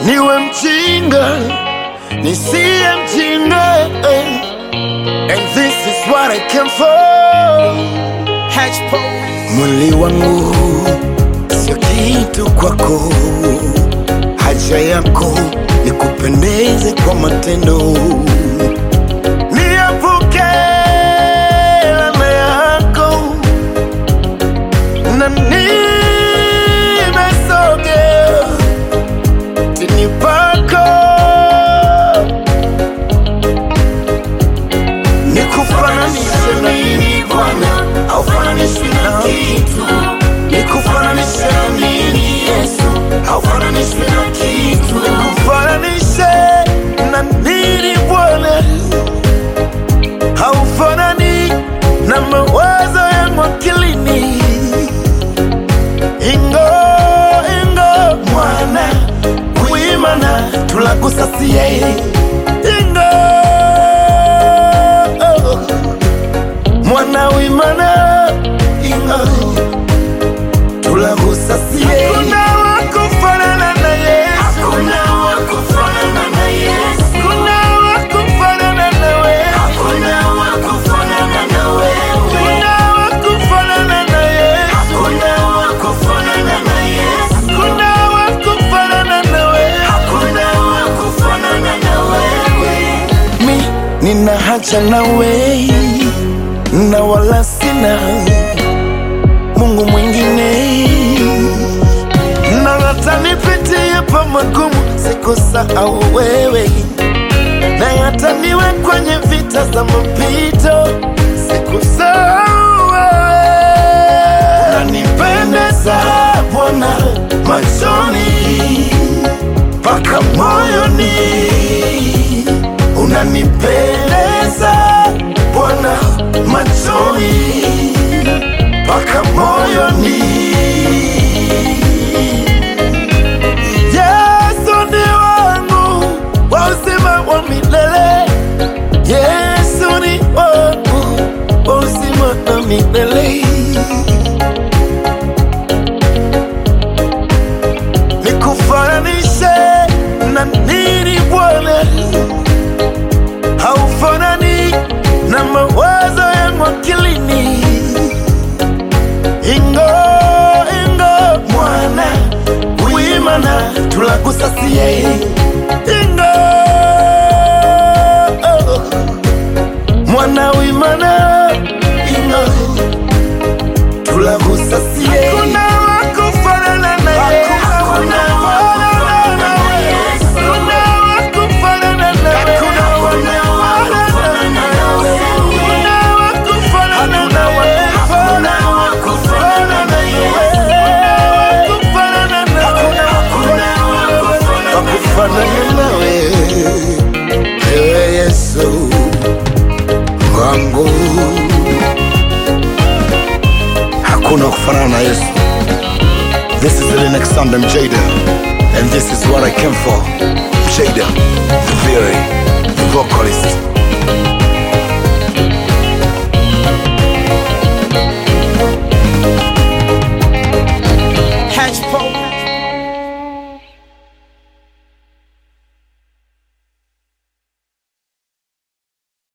niwe mjinga nisiye mjinga eh. and this is what I came for mwili wangu sio kitu kwako haja yako nikupendeze kwa matendo niapuke lana yako na nimesogea tini pako nikufananishe na nini Bwana haufananishwi na kitu nikufananishe na nini Yesu haufananishwi na kitu nikufananishe na nini Bwana haufanani na mawazo yangu akilini ingo ingo mwana kuimana tulagusasie ingo mwana wimana ingo tulagusasie hakuna wakufanana na Yesu hakuna wakufanana na Yesu hakuna wakufanana na wewe hakuna wakufanana na wewe hakuna wakufanana na Yesu hakuna wakufanana na Yesu hakuna wakufanana na wewe hakuna wakufanana na wewe mi nina haja na wewe na wala sina Mungu mwingine na hata nipitie pa magumu sikusahau wewe, na hata niwe kwenye vita za mapito sikusahau wewe. Unanipendeza Bwana machoni mpaka moyoni, unanipendeza Bwana machoni mpaka moyoni. Yesu ni wangu wa uzima wa milele, Yesu ni wangu wa uzima wa milele. Nikufananishe na nini Bwana? Haufanani na mawazo yangu akilini. Ingo ingo mwana wimana tulagusasie ingo mwana wimana ingo tulagusasie hakuna wakufanana na Yesu hakuna wakufanana na Yesu hakuna wakufanana na Yesu hakuna wakufanana na Yesu hakuna wakufanana na Yesu hakuna wakufanana na Yesu wakufanana na hakuna wakufanana na wewe ewe Yesu wangu hakuna kufanana na Yesu. This is the next Sunday Jada, and this is what I came for. Jada, the very, the vocalist.